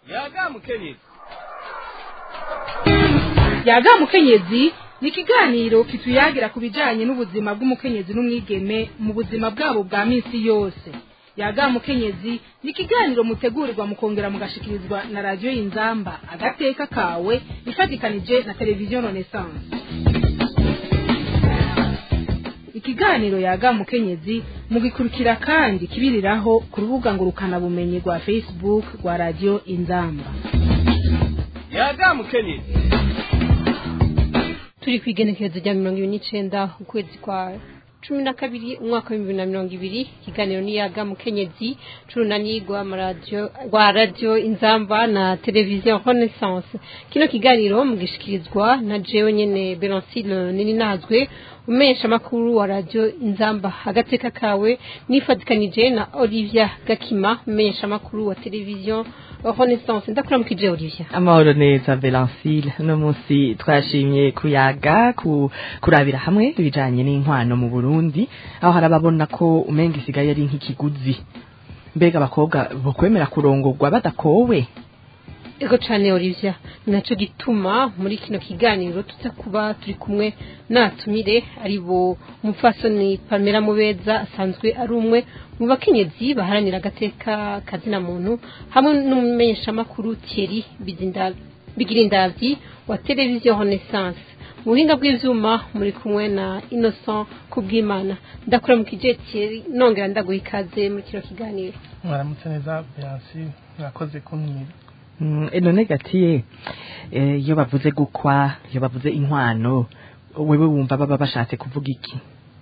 yaga mukenyezi yaga mukenyezi ni ikiganiro kituyagira ku bijyanye n'ubuzima bw'umukenyezi n'umwigeme mu buzima bwabo bwa minsi yose yaga mukenyezi ni ikiganiro mutegurirwa mukongera mugashikirizwa na radiyo y'inzamba agateka kawe ifatikanije na televiziyo renaissance ikiganiro yaga mukenyezi mugikurikira kandi kibiriraho ku rubuga ngurukanabumenyi rwa facebook rwa radiyo inzamba yaga mukenyezi turi ku igenekerezo rya mirongo ibiri n'icenda ukwezi kwa cumi na kabiri umwaka w'ibihumbi bibiri na mirongo ibiri ikiganiro niyaga mukenyezi c'urunani rw'amaradiyo rwa radiyo inzamba na televiziyo renaissance kino kiganiro mugishikirizwa na jewe nyene berancile nininazwe umesha makuru wa radiyo inzamba agateka kawe nifatikanije na olivia gakima umesha makuru wa televiziyo renaissance ndakuramukije olivia amahoro neza Belancile uno munsi twashimye kuyaga ku kurabira hamwe ibijanye n'inkwano mu Burundi aho harababona ko umenga isigaye ari nk'ikiguzi mbega abakobwa bokwemera kurongorwa badakowe ego cane olivia naco gituma muri kino kiganiro tuza kuba turi kumwe natumire ari bo umupfasoni pamela mubeza asanzwe ari umwe mu bakenyezi baharanira agateka kazina muntu hamwe n'umumenyeshamakuru thierry Bizinda- bigirindavyi wa televiziyo renaissance mu buhinga bw'ivyuma muri kumwe na innocent kubwimana ndakuramukije thierry nongera ndaguha ikaze muri kino kiganiro mwaramutse neza beyansi mwakoze kumwira Mm, none gatiye eh, iyo bavuze gukwa iyo bavuze inkwano wewe wumva baba bashatse kuvuga iki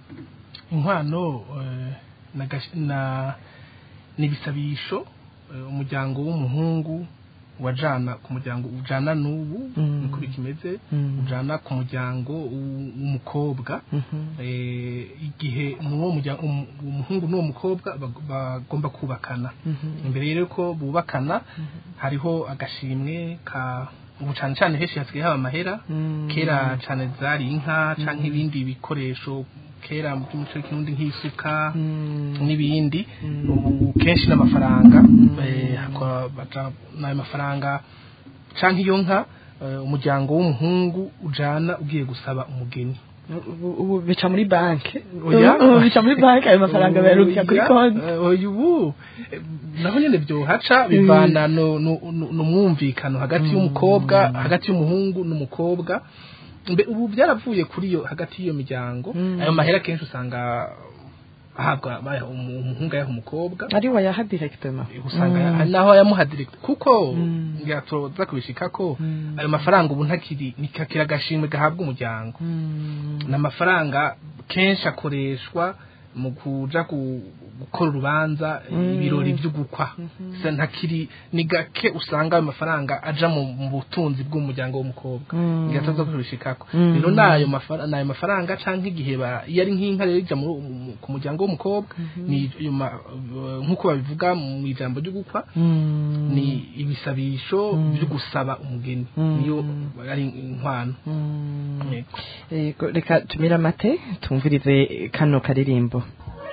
inkwano eh, na gash- na n'ibisabisho eh, umuryango w'umuhungu wajana ku muryango ujana n'ubu Mm. niko bikimeze Mm. ujana ku muryango w'u- w'umukobwa Mhm. eh, igihe n'uwo muryango umu- umuhungu n'uwo mukobwa bag- bagomba kubakana Mhm. imbere rero ko bubakana hariho agashimwe ka ubu cyane cyane henshi hasigaye haba amahera Mm. kera cyane zari inka canke ibindi bikoresho kera mu by'umuco w'ikirundi nk'isuka Mm. n'ibindi Mm. ubu kenshi n'amafaranga eh, hakaba baja n'ayo mafaranga canke iyo nka eh, umuryango w'umuhungu ujana ugiye gusaba umugeni ubu ubu bica muri banki Oya. ubu bica muri banki ayo mafaranga bayarukira kuri Oya, konti eh, oya ubu eh, naho nyene byohaca bivana no- no- no- n'umwumvikano hagati y'umukobwa hagati y'umuhungu n'umukobwa mbe ubu byaravuye kuri iyo hagati y'iyo miryango Mm. ayo mahera kenshi usanga ahabwa bayaha umu- umuhungu ayaha umukobwa ari wayaha directement usanga Mm. hari naho ayamuha direct kuko Mm. ngira tuza kubishika ko Mm. ayo mafaranga ubu ntakiri nikakira agashimwe gahabwa umuryango Mm. ni amafaranga kenshi akoreshwa mu kuja ku- gukora urubanza Mm. ibirori byo gukwa Sa ntakiri ni gake usanga ayo mafaranga aja mu mu butunzi bw'umuryango w'umukobwa Mm. ngataza kubishikako Mm. rero nayo mafaranga nayo mafaranga canke igihe ba iyo ari nk'inka rero ija mu- mu- ku muryango w'umukobwa ni ayo ma- nk'uko babivuga mu ijambo ryo gukwa Mm. ni ibisabisho Mm. byo gusaba umugeni Mm. niyo ari inkwano Mm. Yego. Yego, reka tumire amate tumvirize kano karirimbo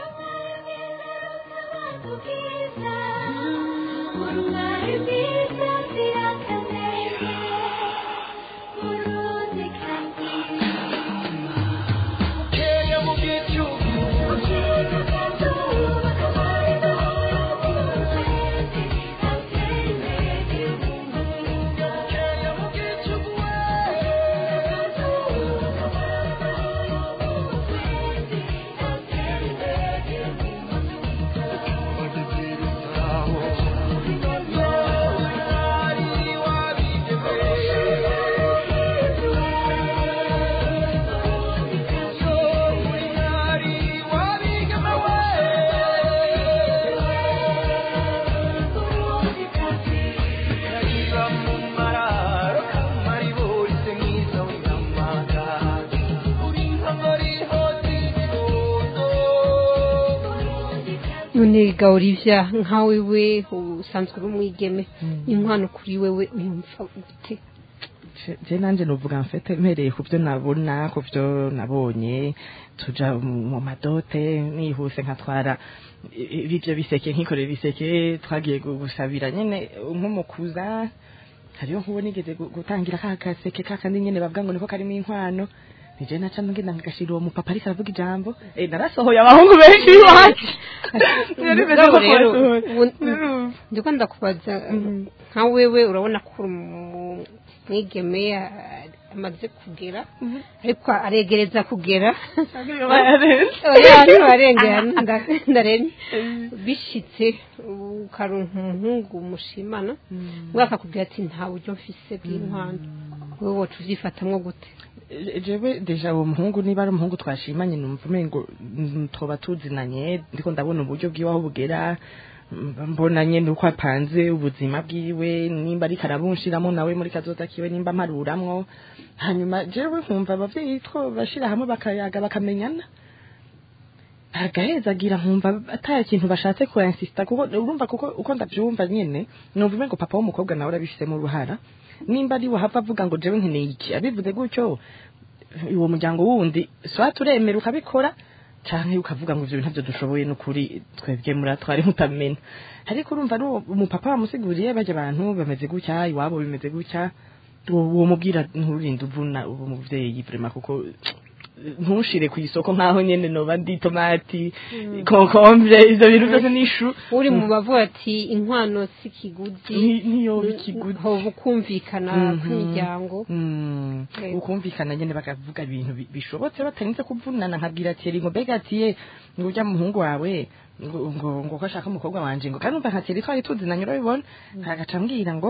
none ga olivia nka wewe usanzwe uri umwigeme inkwano kuri wewe uyumva gute Je- je nanje novuga mfete mpereye ku byo nabona ku byo nabonye tuja mu mu madote nihuse nkatwara i- i- ibyo biseke nkikorera ibiseke twagiye gu- gusabira nyene nk'umukuza hariyo nk'uwo nigeze gu- gutangira ka gaseke ka kandi nyene bavuga ngo niko karimo inkwano nije naca ngenda ngashira uwo mupapa ariko aravuga ijambo eh narasohoye abahungu benshi iwacu Yari bimeze Mugabo nko rero kubasohora. ubu- ndiko ndakubaza nka wewe urabona ko uri umu- mwigeme a- amaze kugera ariko aregereza kugera oya ntiwarengera nda- ndaremye bishitse ukaronka umuhungu mushimana we akakubwira ati nta buryo mfise bw'inkwano wowe woca uvyifatamwo gute Je- jewe deja uwo muhungu niba ari umuhungu twashimanye numva umengo mm, twoba tuzinanye ndiko ndabona uburyo bwiwe aho bugera mm, mbona nyene uko apanze ubuzima bwiwe nimba ariko arabunshiramo nawe muri kazoza kiwe nimba mparuramwo hanyuma jewe nkumva abavyeyi two bashira hamwe bakayaga bakamenyana agahezagira nkumva ataya kintu bashatse kuinsista kuko urumva kuko uko ndavyumva nyene numva umengo papa w'umukobwa nawe urabifisemo uruhara nimba ari we hava avuga ngo jewe nkeneye iki abivuze gutyo uwo muryango wundi swa turemera ukabikora canke ukavuga ngo ivyo bintu ntavyo dushoboye n'ukuri twebwe muratwari mutamena ariko urumva ari uwo umupapa wamusiguriye barya abantu bameze gutya iwabo bimeze gutya uwo uwo mubwira nturinde uvuna uwo muvyeyi vrema kuko ntushire ku isoko nkaho nyene noba ndi tomati kokombre ivyo bintu byose n'ishu uri mu bavuga ati inkwano si kiguzi Ni- niyo ikiguzi hoba ukumvikana Mhm. kw'imiryango Mm. Yego. ukumvikana nyene bakavuga ibintu bi- bishobotse batarinze kuvunana nkabwira ati eringo mbega ati ye ngo urya muhungu wawe ngo ngo ngo ko ashaka umukobwa wanje ngo kandi umva nka teri twari tuzinanye urabibona agaca ambwira ngo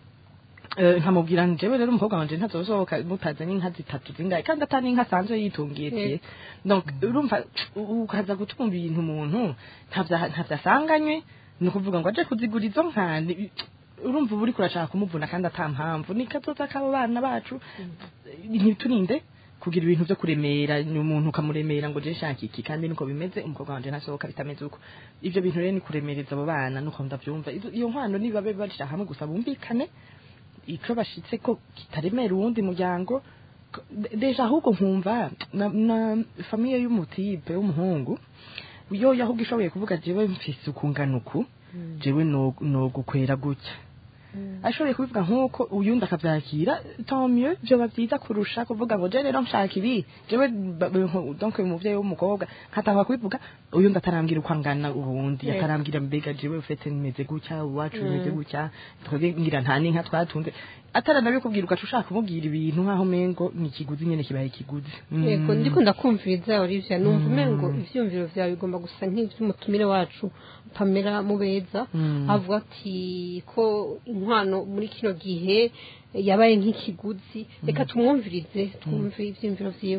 eh, nkamubwira njyewe rero umukobwa wanje ntazosohoka mutazanye inka zitatu zingahe kandi atari inka asanzwe yitungiye tiye donc urumva u- ukaza gutwumva ibintu umuntu ntavya- ntavyasanganywe ni ukuvuga ngo aje kuzigura izo nka ni- urumva uba uriko urashaka kumuvuna kandi ata mpamvu ni kazoza k'abo bana bacu ntiturinde kugira ibintu byo kuremera ni umuntu ukamuremera ngo je nshaka iki kandi niko bimeze umukobwa wanje ntasohoka bitameze uko ivyo bintu rero ni kuremereza abo bana nuko ndavyumva Izo- iyo nkwano niba babe bashira hamwe gusa bumvikane ico bashitse ko kitaremera uwundi muryango ko- de- deja ahubwo nkumva na, na famiye y'umutipe w'umuhungu yo yahubwo ishoboye kuvuga jewe mfise ukungana uku jewe no, no gukwera gutya ashoboye kubivuga nk'uko uyundi akabyakira tant mieux byoba byiza kurusha kuvuga ngo je rero nshaka ibi jewe ba- ba- nko- donc umuvyeyi w'umukobwa nkatanga kubivuga uyundi atarambwira uko angana ubundi Yego. atarambwira mbega jewe ufite nimeze gutya uwacu bimeze gutya twebwe ngira nta n'inka twatunze ataranabikubwira ugaca ushaka kumubwira ibintu nk'aho mengo ni ikiguzi nyene kibaye ikiguzi Mm. yego ndiko ndakumviriza Olivia numva umengo ivyumviro vyawe bigomba gusa nk'ivy'umutumire wacu Pamela Mubeza Mm. avuga ati ko inkwano muri kino gihe yabaye nk'ikiguzi reka tumwumvirize twumve ivyumviro vyiwe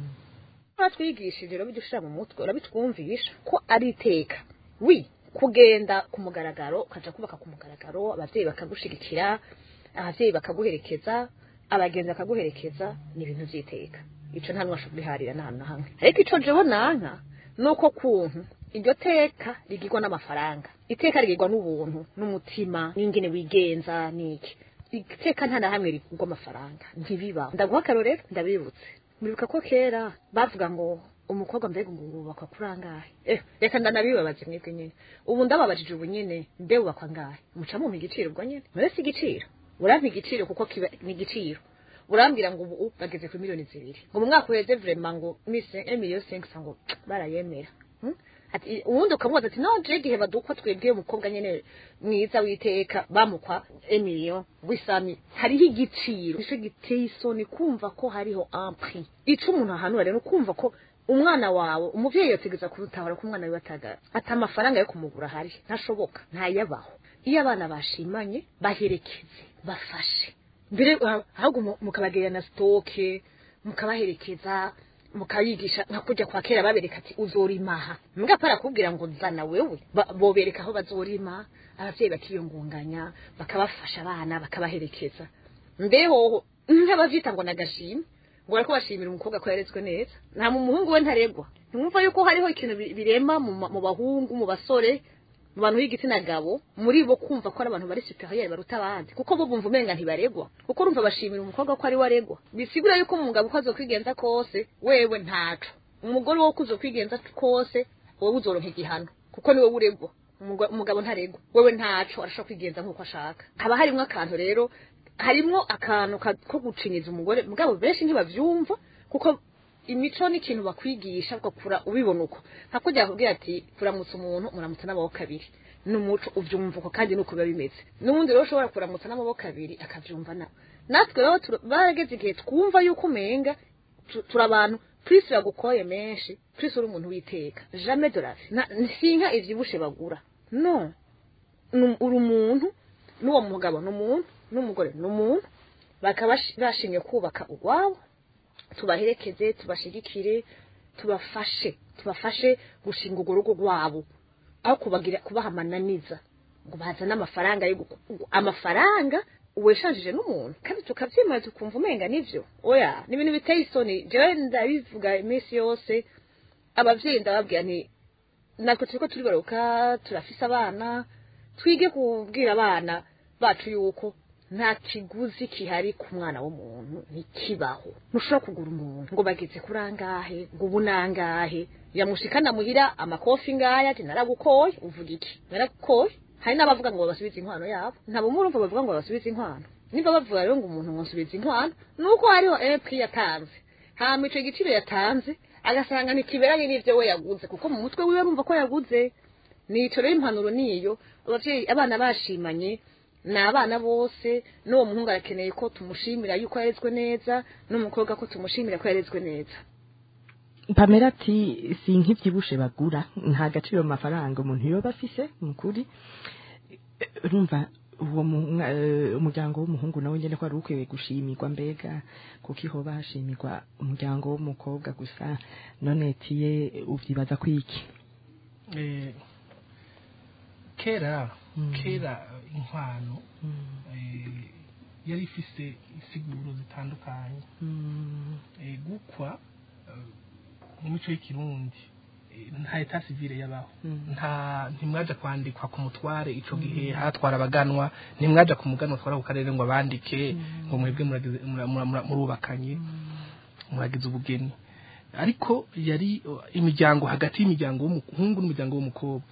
batwigishije rero bijya ushira mu mutwe urabitwumvisha ko ari iteka wi kugenda ku mugaragaro ukaja kubaka ku mugaragaro abavyeyi bakagushigikira abavyeyi bakaguherekeza abagenzi bakaguherekeza ni ibintu vy'iteka ico nta n'uwasha kubiharira na hantu na hamwe ariko ico jewe nanka nuko kuntu iryo teka rigirwa n'amafaranga iteka rigirwa n'ubuntu n'umutima n'ingene wigenza n'iki iteka nta na hamwe rigurwa amafaranga ntibibaho ndaguha akarorero ndabibutse muribuka ko kera bavuga ngo umukobwa mbega ngo wubakwa kuri angahe eh reka ndanabibabaze mwebwe nyene ubu ndababajije ubu nyene mbe wubakwa angahe muca mumpa igiciro ubwo nyene mure si igiciro urampa igiciro kuko kiba ni igiciro urambwira ngo ubu bageze kuri miliyoni zibiri ngo mu mwaka uheze vrema ngo mise emiliyo senkisa ngo barayemera Hmm? ati uwundi ukamubaza ati no je igihe badukwa twebwe umukobwa nyene mwiza witeka bamukwa emiliyo wisami hariho igiciro ico giteye isoni kumva ko hariho un prix ico umuntu ahanura rero kumva ko umwana wawe umuvyeyi yotegeza kurutahura ko umwana wiwe atagara ati amafaranga yo kumugura ahari ntashoboka ntayabaho iyo abana bashimanye baherekeze bafashe mbere ah, ahubwo mu- mukabagerera na sitoke mukabaherekeza mukabigisha nka kujya kwa kera babereka ati uzorimaha mbwa para kubwira ngo zana wewe Ba- bobereka aho bazorima abavyeyi bakiyungunganya bakabafasha abana bakabaherekeza mbeho nk'abavyita ngo nagashimwe ngo bariko bashimira umukobwa ko yarezwe neza nta mu muhungu we ntaregwa ntimwumva yuko hariho ikintu bi- birema mu ma- mu bahungu mu basore mu bantu b'igitsina gabo muri bo kumva ko ari abantu bari superieur baruta abandi kuko bo bumva umenga ntibaregwa kuko urumva bashimira umukobwa ko ari we aregwa bisigura yuko umugabo uko azokwigenza kose wewe ntaco umugore wo kuzokwigenza kose wowe uzoronka igihano kuko ni wowe uregwa Umugo- umugabo ntaregwa wewe ntaco arashobora kwigenza nk'uko ashaka haba harimwo akantu rero harimwo akantu ka- ko gucinyiza umugore mugabo benshi ntibavyumva kuko imico ni ikintu bakwigisha ugakura ubibona uko nka kujya bakubwira ati kuramutsa umuntu muramutsa n'amaboko abiri ni umuco uvyumva uko kandi nuko biba bimeze n'ubundi rero ushobora kuramutsa n'amaboko abiri akavyumva nawe natwe rero tura- barageze igihe twumva yuko umenga tu- turi abantu Chris yagukoye menshi Chris uri umuntu witeka jamais de la vie Na- sinka ivyibushe bagura no Nu- uri umuntu n'uwo mugabo ni umuntu n'umugore ni umuntu bakaba bashi- bashimye kubaka urwabo tubaherekeze tubashigikire tubafashe tubafashe gushinga urwo rugo rwabo aho kubagira kubaha amananiza ngo bazane amafaranga yo guku- amafaranga uweshanjije n'umuntu kandi tukabyemera tukumva umenga nivyo oya ni ibintu biteye isoni jewe ndabivuga iminsi yose abavyeyi ndababwira nti natwe turiko turibaruka turafise abana twige kubwira abana bacu yuko nta kiguzi kihari ku mwana w'umuntu ntikibaho ntushobora kugura umuntu ngo bageze kuri angahe ngo ubu nangahe yamushikana muhira amakofi ngaya ati naragukoye uvuga iki naragukoye hari n'abavuga ngo babasubize inkwano yabo ntabwo murumva bavuga ngo babasubize inkwano niba bavuga rero ngo umuntu ngo nsubize inkwano nuko hariho epri yatanze hama ico giciro yatanze agasanga ntikiberanye n'ivyo we yaguze kuko mu mutwe wiwe arumva ko yaguze nico rero impanuro niyo abavyeyi abana bashimanye ni abana bose n'uwo muhungu arakeneye ko tumushimira yuko yarezwe neza n'umukobwa ko tumushimira ko yarezwe neza pamela ati si nk'ibyibushe bagura nta gaciro mu mafaranga umuntu yoba afise ni ukuri Eh, urumva uwo mu- mwa- eh, umuryango w'umuhungu nawe nyine ko wari ukwiye gushimirwa mbega kuko ihoba hashimirwa umuryango w'umukobwa gusa none tiye ubyibaza ko iki Eh, kera Mm. kera inkwano eh, yari ifise insiguro zitandukanye Mm, Eh, gukwa eh, mu mico y'ikirundi eh, nta eta civile yabaho Mm. nta ntimwaja kwandikwa ku mutware ico gihe hatwara abaganwa ntimwaja ku muganwa twara ku karere ngo abandike ngo mwebwe muragize- mura- mura- mura- murubakanye muragize ubugeni ariko yari uh, imiryango hagati y'imiryango w'umuhungu n'umuryango w'umukobwa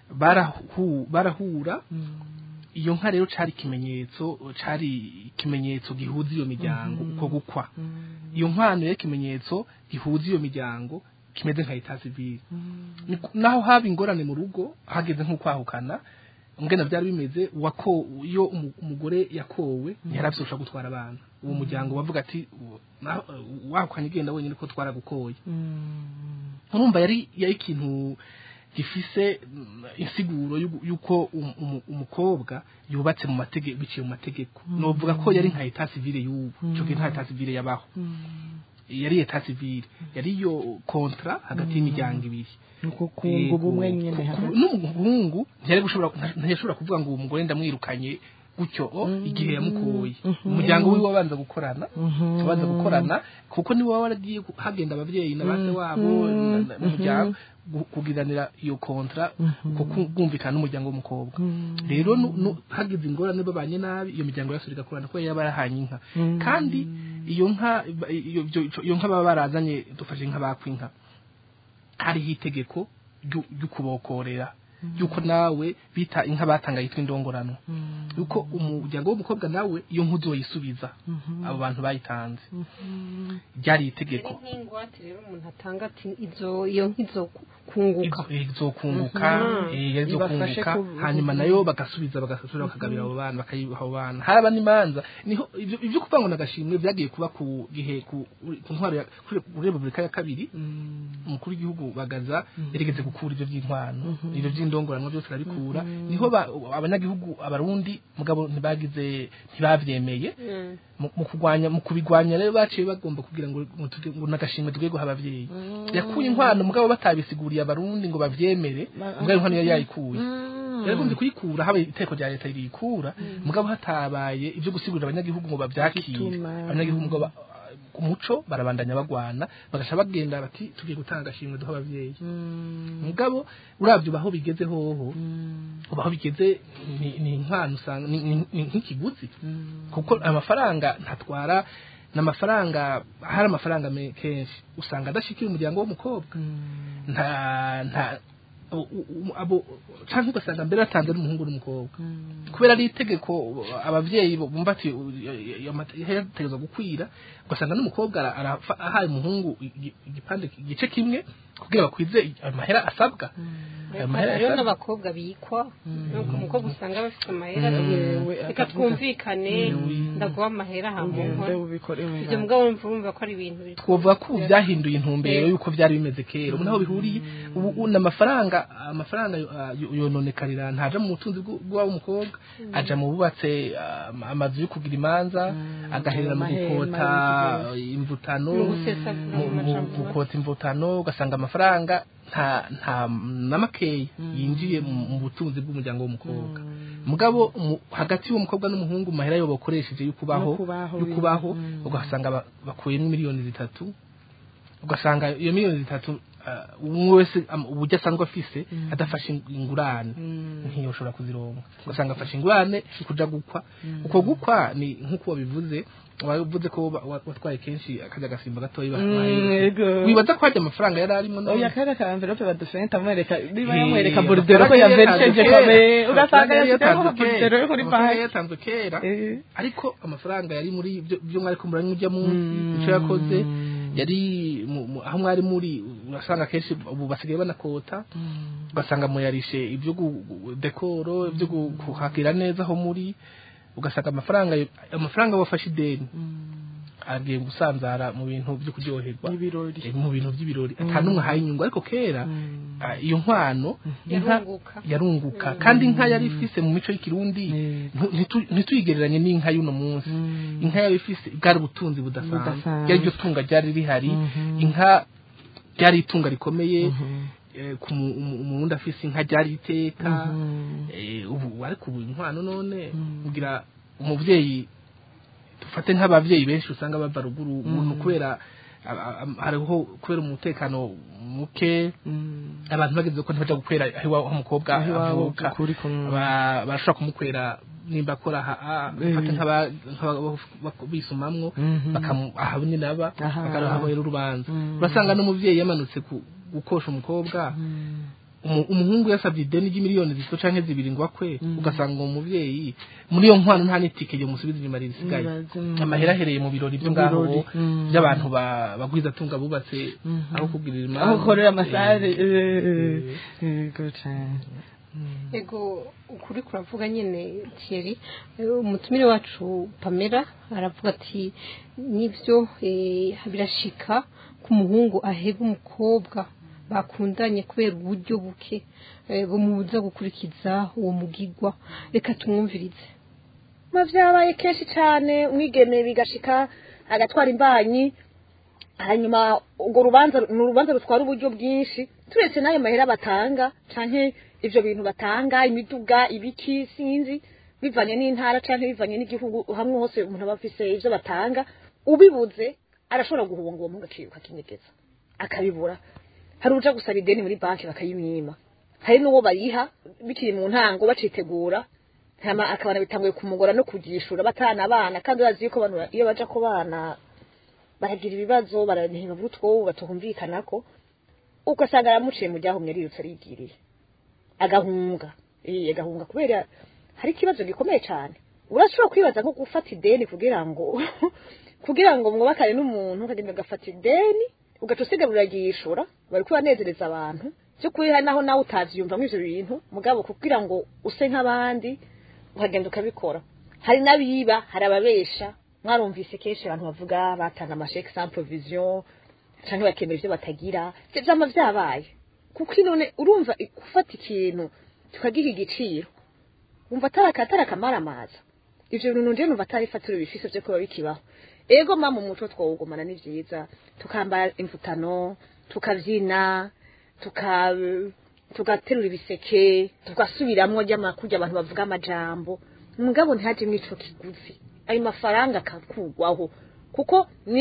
barahu barahura iyo nka rero cari ikimenyetso cari ikimenyetso gihuza iyo miryango uko gukwa iyo nkwano rero ikimenyetso gihuza iyo miryango kimeze nka eta civile Ni ku- naho haba ingorane mu rugo hageze nko kwahukana ngena byari bimeze wako iyo umu- umugore yakowe ntiyaravyosha gutwara abana uwo muryango wavuga ati "Uwo- na- wahukanye igenda wenyine ko twaragukoye urumva yari yari ikintu gifise mm, insiguro y'ugu- y'uko um- umu- umukobwa yubatse mu mategeko biciye mu mategeko novuga ko yari nka eta civile y'ubu ico gihe nta eta civile yabaho yari eta civile yari iyo kontra hagati y'imiryango ibiri nuko kunga ubumwe nyine Ku- ku- hagati n'umuhungu ntiyari gushobora ntiyashobora kuvuga ngo uwo mugore ndamwirukanye gutyo o igihe yamukoye umuryango wiwe wabanza gukorana wabanza gukorana kuko niwe waba waragiye ku- hagenda abavyeyi na base wabo na- na- n'umuryango gu- kugiranira iyo kontra ko kumvikana n'umuryango w'umukobwa rero nu- nu- hagize ingorane babanye nabi iyo miryango yose igakorana kuko yaba yarahanye inka kandi iyo nka iyo iyo- iyo nka baba barazanye dufashe inka bakwinka hariho itegeko ryo ryo kubokorera yuko nawe bita inka batanga yitwa indongorano yuko umuryango w'umukobwa nawe iyo nka uzoyisubiza abo bantu bayitanze ryari itegeko nk'ingwate rero umuntu atanga ati izo iyo nk'izo kunguka Izo- izokunguka Mhm. eh, yari Ibafashe izokunguka ku- hanyuma nayo bagasubiza bagasubira bakagabira abo bana bakayiha abo bana haraba n'imanza niho ivyo ivyo kuvuga ngo nagashimwe vyagiye kuba ku gihe ku ku ntwaro ya kuri kuri Republika ya kabiri umukuru w'igihugu bagaza yarigeze gukura ivyo by'intwano ivyo by'indongoranwa byose arabikura niho ba- abanyagihugu abarundi mugabo ntibagize ntibavyemeye mu mu kurwanya mu kubigwanya rero baciye bagomba kugira ngo ngo tuge- ngo nagashimwe tugiye guha abavyeyi yakuye inkwano mugabo batabisiguriye abarundi ngo bavyemere mugabo inkwano yari yayikuye yaragombye kuyikura haba iteko rya leta riyikura mugabo hatabaye ivyo gusigurira abanyagihugu ngo bavyakire Gituma. abanyagihugu ngo ba- ku muco barabandanya bagwana bagaca bagenda bati tugiye gutanga agashimwe duha abavyeyi mugabo uravye ubaho bigeze hoho ubaho bigeze ni ni impano usanga ni- ni ni nk'ikiguzi kuko amafaranga ntatwara n'amafaranga hari amafaranga me- kenshi usanga adashikira umuryango w'umukobwa nta nta u- u- u- abo canke ugasanga mbere yatanze n'umuhungu n'umukobwa kubera ari itegeko abavyeyi bumva ati yategerezwa gukwira ugasanga n'umukobwa ara- arafa- ahaye umuhungu igi- igipande igice kimwe kugira bakwize amahera asabwa ayo mahera hariho asabwa n'abakobwa bikwa nuko umukobwa usanga bafite amahera reka twumvikane ndaguha amahera hamunkora ibyo mugabo mvumva ko ari ibintu biri twovuga ko ubu byahinduye intumbero y'uko byari bimeze kera ubu naho bihuriye ubu ubu n'amafaranga amafaranga ah, yo- yononekarira ntaja mu butunzi bw'u- bw'uwaba umukobwa aja mu bubatse ah, amazu yo kugira imanza agaherera mu amahema, gukota imvutano Mu gusesagura mu- mu mu majambo. gukota imvutano ugasanga amafaranga nta nta na makeya yinjiye mu mu butunzi bw'umuryango w'umukobwa mugabo mu- hagati y'umukobwa n'umuhungu mahera yo bakoresheje yo kubaho Yo kubaho, yo kubaho mm. ugasanga ba- bakuyemo miliyoni zitatu ugasanga iyo miliyoni zitatu ah, umwe wese am- uburyo asanzwe afise adafashe ing- ingurane ntiyoshobora kuzironka ugasanga afashe ingurane kuja gukwa uko gukwa ni nk'uko wabivuze wabivuze ko wa- wa- watwaye kenshi akajya gasimba gatoya yego. wibaza ko hajya amafaranga yari arimo none? oya kera ka envelope badufenta amwereka niba Eh, yamwereka amafaranga borudero ko yari yaverisheje yatanzwe kome kera. ugasanga Amafaranga yari yashyizeho yatanzwe borudero yo kera. kuri Amafaranga yari banki yatanzwe kera Eh. ariko amafaranga yari muri ibyo ibyo mwari kumuranye ujya munsi icyo yakoze yari mu- mu- aho mwari muri urasanga kenshi ubu basigaye banakota ugasanga muyarishe ibyo gu- gu- dekoro ibyo gu- kuhakira neza aho muri ugasanga amafaranga amafaranga wafashe ideni agiye gusanzara mu bintu byo kuryoherwa Ibirori. Eh, mu bintu by'ibirori ata n'umwe ahaye inyungu ariko kera ah, iyo nkwano inka Yarunguka. yarunguka kandi inka yari ifise mu mico y'ikirundi ntu- ntitu- ntituyigereranye n'inka y'uno munsi inka yari ifise bwari ubutunzi budasanzwe Budasanzwe. ryari iryo tunga ryari rihari inka ryari itunga rikomeye eh, ku mu- umu- umurundi afise inka ryari iteka eh, ubu ariko ubu inkwano none kugira umuvyeyi dufate nk'abavyeyi benshi usanga bava ruguru ubu ni kubera a- a- a- hariho kubera umutekano muke abantu bageze ko ntibaja gukwera aho iwabo aho umukobwa Aho iwabo avuka kuri kumwe. Ba- barashobora kumukwera nimba akora aha ah, bafate nk'aba- nk'aba- bak- bisumamwo Mhm. bakamu aha nyine aba Aha. bakahabera urubanza urasanga n'umuvyeyi yamanutse ku- gukosha umukobwa umu- umuhungu yasabye ideni ry'imiliyoni zitatu canke zibiri ngo akwe ugasanga uwo muvyeyi muri iyo nkwano nta n'itike ryo musubiza inyuma risigaye Ibaze, mm. amahera ahereye mu birori byo Mu ngaho birori, mm. by'abantu ba- bagwiza tunga bubatse aho kugirira imanza aho ukorera amasare Eh, yego cyane ego ukuri kuravuga nyine Thierry eh, umutumire wacu Pamela aravuga ati nibyo eh, birashika ku muhungu ahega umukobwa bakundanye kubera uburyo buke eh, bumubuza gukurikiza uwo mugigwa reka tumwumvirize ma vyabaye kenshi cyane umwigeme bigashika agatwara imbanyi hanyuma urwo rubanza ni urubanza rutwara uburyo bwinshi turetse n'ayo mahera batanga canke ivyo bintu batanga imiduga ibiki sinzi bivanye n'intara canke bivanye n'igihugu hamwe hose umuntu aba afise ivyo batanga ubibuze arashobora guhunga uwo muhungu akiruka akinyegeza akabibura hari uja gusaba ideni muri banki bakayimwima hari n'uwo bayiha bikiri mu ntango bacitegura hama akabana bitanguye kumugora no kugishura batana abana kandi bazi yuko abantu iyo baja ku bana baragira ibibazo baraniheba butwo batuhumvikanako ugasanga aramuciye mu ryahumye arirutse arigiriye agahunga eh agahunga kubera hari ikibazo gikomeye cyane urashobora kwibaza nko gufata ideni kugira ngo kugira ngo mwubakane n'umuntu ukagenda ugafata ideni ugaca usiga buragishura bari kubanezereza abantu byo kuri naho nawe utavyumva ivyo bintu mugabo kugira ngo use nk'abandi ukagenda ukabikora hari n'abiba hari ababesha mwarumvise kenshi abantu bavuga batanga amasheke sans provision canke bakemera ivyo batagira ivyo vyama vyabaye kuko inone urumva gufata ikintu tukagiha igiciro wumva atari atari akamaramaza ivyo bintu nje numva atari ifatiro bifise vyo kuba bikibaho ego mama umuco twawugumana ni vyiza tukambara imvutano tukavyina tuka tugaterura ibiseke tugasubiramwo ry'amakurya abantu bavuga amajambo mugabo ntihajemwo ico kiguzi ayo mafaranga akakugwaho kuko ni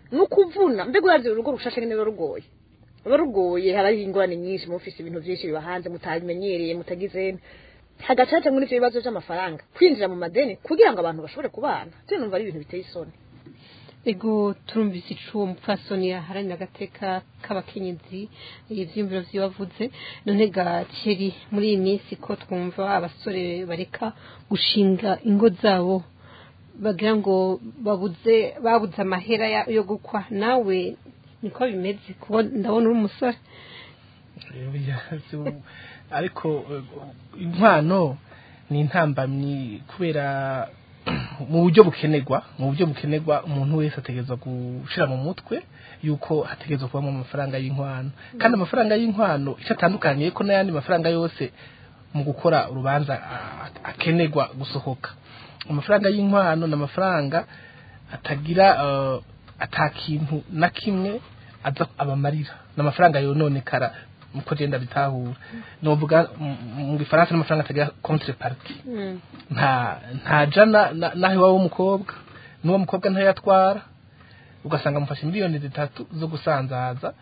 ni ukuvuna mbega urazi urugo rushashe nyine ruba rugoye ruba rugoye haraho ingorane nyinshi mufise ibintu byinshi biba hanze mutabimenyereye mutagize hagacaca muri ivyo bibazo vy'amafaranga kwinjira mu madeni kugira ngo abantu bashobore kubana je numva ari ibintu biteye isoni ego turumvise ico uwo mupfasoni yaharanira agateka k'abakenyezi ivyiyumviro vyibavuze none gakeri muri iyi minsi ko twumva abasore bareka gushinga ingo zabo bagira ngo babuze babuze amahera ya- yo gukwa nawe niko bimeze kuko ndabona uri umusore Oya, si- ariko eh, inkwano ni intambamyi kubera mu buryo bukenerwa mu buryo bukenerwa umuntu wese ategerezwa gushira mu mutwe yuko hategerezwa kubamo amafaranga y'inkwano kandi amafaranga y'inkwano icyo atandukaniye ko n'ayandi mafaranga yose mu gukora urubanza a- akenerwa gusohoka amafaranga y'inkwano ni amafaranga atagira eh, atakintu na kimwe aza abamarira ni amafaranga yononekara uko genda bitahura novuga mu- mu gifaransa n'amafaranga atagira contrepartie nta nta jana na- naho iwabo w'umukobwa n'uwo mukobwa ntayatwara ugasanga mufashe miliyoni zitatu zo gusanzaza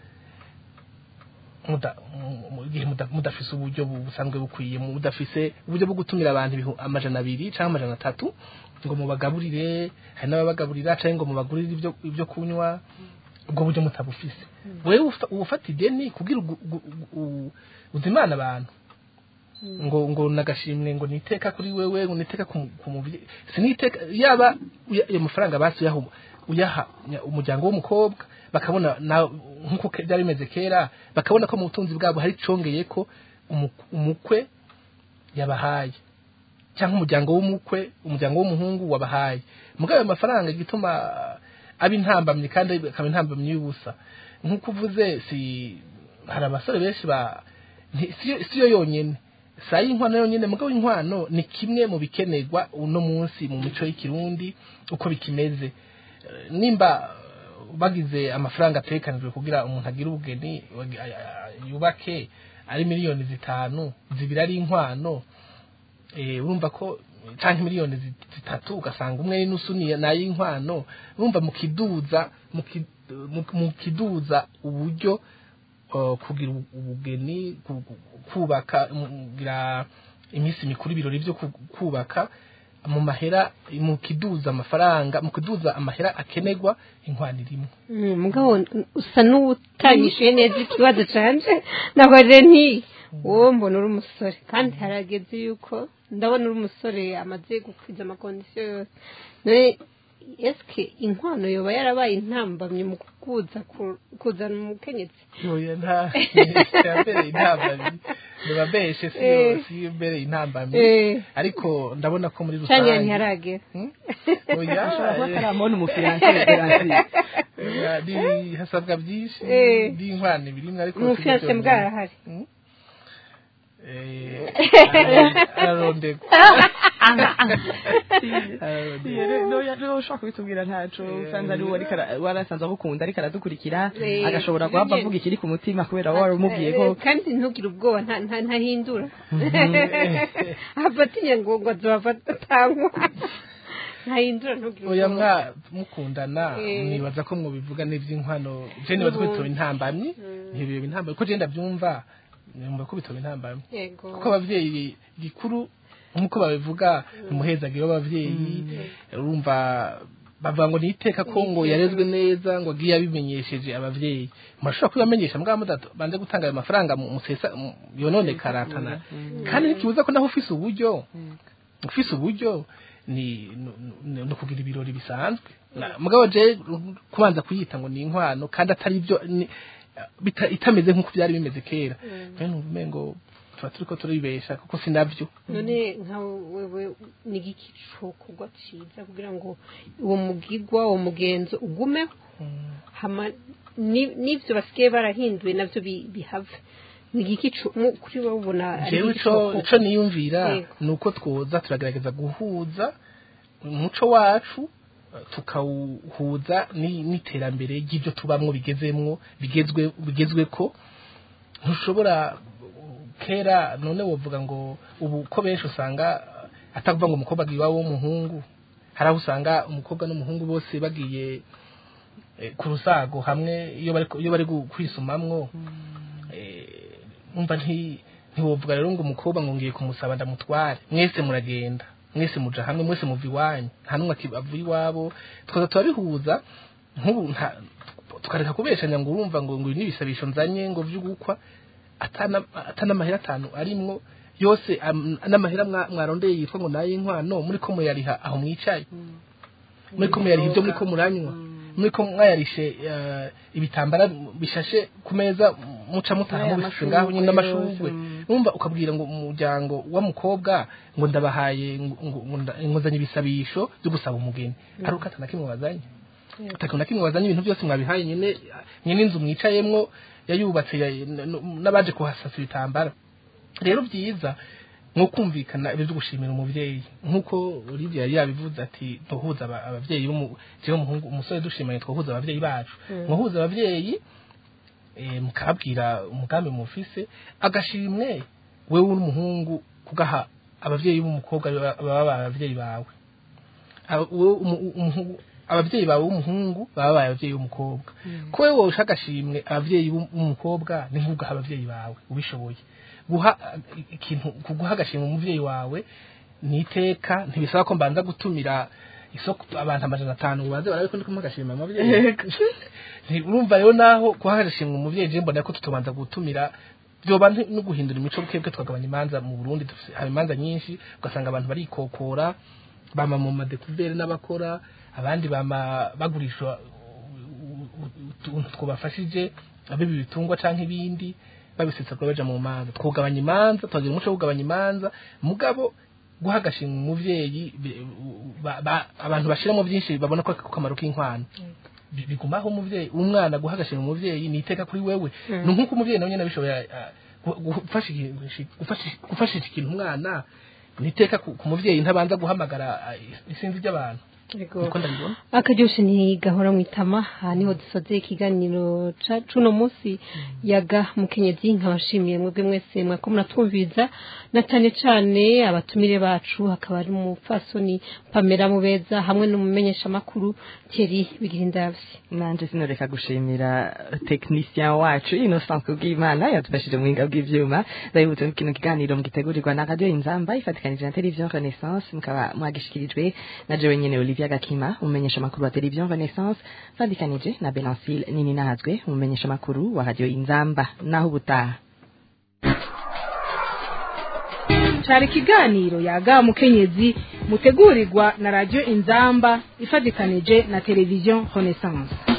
muda- mu- mu gihe muda- mudafise uburyo bu- busanzwe bukwiye mudafise uburyo bwo gutumira abantu ibihu- amajana abiri cyangwa amajana atatu ngo mubagaburire hari n'ababagaburira cyangwa ngo mubagurire ibyo ibyo kunywa ubwo buryo mutabufise wewe ufa- ufata ideni kugira ugu- ugu- ugu- uzimana abantu ngo ngo nagashimwe ngo niteka kuri wewe ngo niteka ku ku mubyeyi siniteka yaba uya- ayo mafaranga basi uyaha uyaha nya- umuryango w'umukobwa bakabona na nkuko ke- byari bimeze kera bakabona ko mu butunzi bwabo hari congeye ko umu- umukwe yabahaye cyangwa umuryango w'umukwe umuryango w'umuhungu wabahaye mugabo ayo mafaranga igituma aba intambamyi kandi akaba intambamyi y'ubusa nk'uko uvuze si hari abasore benshi ba nti- siyo- siyo yonyene saa y'inkwano yonyene mugabo inkwano ni kimwe mu bikenerwa uno munsi mu mico y'ikirundi uko bikimeze Eh, nimba eh, bagize amafaranga atekanijwe kugira umuntu agire ubugeni wagi- ay- ay- yubake ari miliyoni zitanu zibiri ari inkwano eh, urumva ko canke miliyoni zi- zitatu ugasanga umwe n'inusu ni nayinkwano urumva mukiduza muki- mu- mukiduza uburyo uh, kugira ubu- ubugeni ku- ku- kubaka mugira iminsi mikuru ibirori byo ku- kubaka mu mahera mu kiduza amafaranga mu kiduza amahera akenerwa inkwano rimwe Mm, mugabo usa n'utanyishuye neza ikibazo canje nabare nti wowe mbona uri umusore kandi harageze yuko ndabona uri umusore amaze gukwiza amakondisiyo yose none eske inkwano yoba yarabaye intambamye mu kukuza ku- kuzana umukenyezi oya nta mbere intambamyi ntibabeshe si Eh. si mbere intambamyi Eh. ariko ndabona ko muri canke rusange ntiharagera Hmm? oya ashobora kuba eh, ataramubona umufiranse garanti oya, ni- hasabwa byinshi Eh. n'inkwano ibirimwe ariko umufiyanse si byo bwarahari Eh, ararondegwa rero ushobora kubitubwira ntaco usanze ari uwo ariko ara- warasanze agukunda ariko aradukurikira Eh, agashobora guhava nanjye- avuga ikiri ku mutima kubera wari umubwiye ko Eh, kandi ntugire ubwoba nta- nta- ntahindura afatinya ngo ngo azohava atangwa ntahindura ntugire oya ubwoba mwa mukundana Eh. nibaza ko mwobivuga n'ivy'inkwano je nibaza ko bitoba intambamyi ntibiba intambamyi ko je ndavyumva numva ko bitoba intambamyi yego kuko abavyeyi gikuru nk'uko babivuga umuhezagiro w'abavyeyi urumva bavuga ngo niteka ko ngo yarezwe neza ngo agiye abimenyesheje abavyeyi murashobora kubibamenyesha mugabo mudato banze gutanga ayo mafaranga mu- musesa mu- yononekara atana kandi ntikibuza ko naho ufise uburyo ufise uburyo ni nu- nu- ni ukugira ibirori bisanzwe Na- mugabo je kubanza kuyita ngo ni inkwano kandi atari byo ni- bita- itameze nk'uko byari bimeze kera rero numva umengo tuba turiko turibesha kuko sinavyo none nka wewe ni igiki cokorwa ciza kugira ngo uwo mugigwa uwo mugenzo ugumeho hama ni- n'ivyo basigaye barahinduye navyo bi- bihave ni igiki co- mu- kuri wowe ubona ari jewe igiki ico cokorwa? ico niyumvira Yego. ni uko twoza turagerageza guhuza umuco wacu tukawuhuza ni- n'iterambere ry'ibyo tubamwo bigezemwo bigezwe bigezweko ntushobora kera none wovuga ngo ubu ko benshi usanga atakuvuga ngo umukobwa agiye iwabo w'umuhungu hari aho usanga umukobwa n'umuhungu bose bagiye eh, ku rusago hamwe iyo bari iyo bari gu- kwisumamwo eh, umva nti ntiwovuga rero ngo umukobwa ngo ngiye kumusaba ndamutware mwese muragenda mwese muja hamwe mwese muva iwanyu nta n'umwe aki- avuye iwabo tukaza turabihuza nk'ubu nta tukareka kubeshanya ngo urumva ngo ngo ibi n'ibisabisho nzanye ngo vy'ugukwa atana atanamahera atanu arimwo yose am- n'amahera mwa- mwarondeye yitwa ngo naye inkwano muri ko muyariha aho mwicaye muri ko muyariha ibyo muri ko muranywa muri ko mwayarishe eh, ibitambara bishashe ku meza muca mutaha N'aya mubifise ngaho nyine mashurwe n'amashurwe yose, numva ukabwira ngo umuryango w'umukobwa ngo ndabahaye ngo- ngo ngo nda- ngo nzanye ibisabisho byo gusaba umugeni ari uko atana kimwe wazanye atako na kimwe wazanye ibintu byose mwabihaye nyine nyine inzu mwicayemwo yayubatse ya- n- n- n'abaje kuhasasa ibitambara rero byiza nko kumvikana ibyo gushimira umubyeyi nk'uko Olivia yari yabivuze ati duhuza aba- ababyeyi b'umu- jewe umuhungu umusore dushimanye twahuza ababyeyi bacu mwahuza ababyeyi eh, mukabwira umugambi mufise agashimwe wewe n'umuhungu kugaha ababyeyi b'umukobwa baba baba ababyeyi bawe Aba- wowe umu- umuhungu- ababyeyi bawe b'umuhungu baba babaye ababyeyi b'umukobwa ko wowe wowe ushaka agashimwe ababyeyi b'um- b'umukobwa ni nk'ugaha ababyeyi bawe ubishoboye guha uh, ikintu kuguha agashimwe umubyeyi wawe ni iteka ntibisaba ko mbanza gutumira isoko abantu amajana atanu ngo baze barabe ko ndi kumuha agashimwe ababyeyi Nti- urumva rero naho guha agashimwe umubyeyi je mbona ko tutobanza gutumira byoba nti- no guhindura imico bwebwe tukagabanya imanza mu Burundi dufise haba imanza nyinshi ugasanga abantu barikokora bama mu madekuvere n'abakora abandi bama bagurisha utuntu twabafashije abibi bitungwa canke ibindi babisetsa ko baja mu manza twugabanya imanza tukagira umuco wo kugabanya imanza mugabo guha agashimwe umuvyeyi bi- ba- ba- abantu bashiramo byinshi babona ko ako kamaro k'inkwano Bi- bigumaho umuvyeyi umwana guha agashimwe umuvyeyi ni iteka kuri wewe ni nk'uko umuvyeyi nawe nyene abishoboye ah, gu- gufasha ikintu- gufasha- gufashisha ikintu umwana ni iteka ku ku muvyeyi ntabanza guhamagara ah, isinzi ry'abantu niko ndabibona akaryoshe ntigahora mu itama aha niho dusoze ikiganiro ca- c'uno munsi yaga mukenyezi nkabashimiye mwebwe mwese mwako muratwumviriza na cane cane abatumire bacu hakaba ari umupfasoni pamela mubeza hamwe n'umumenyeshamakuru thierry bigirindavye nanje sinoreka gushimira technicien wacu Innocent Kubwimana yadufashije mu buhinga bw'ivyuma ndabibutse ko kino kiganiro mugitegurirwa na radio Inzamba ifatikanije na television Renaissance mukaba mwagishikirijwe na jewe nyene Olivia Gakima umumenyesha makuru wa television Renaissance fatikanije na Benancile Nini Nazwe umumenyesha makuru wa radio Inzamba naho ubutaha cari ikiganiro yaga mukenyezi mutegurirwa na radio inzamba ifatikanije na televiziyo renaissance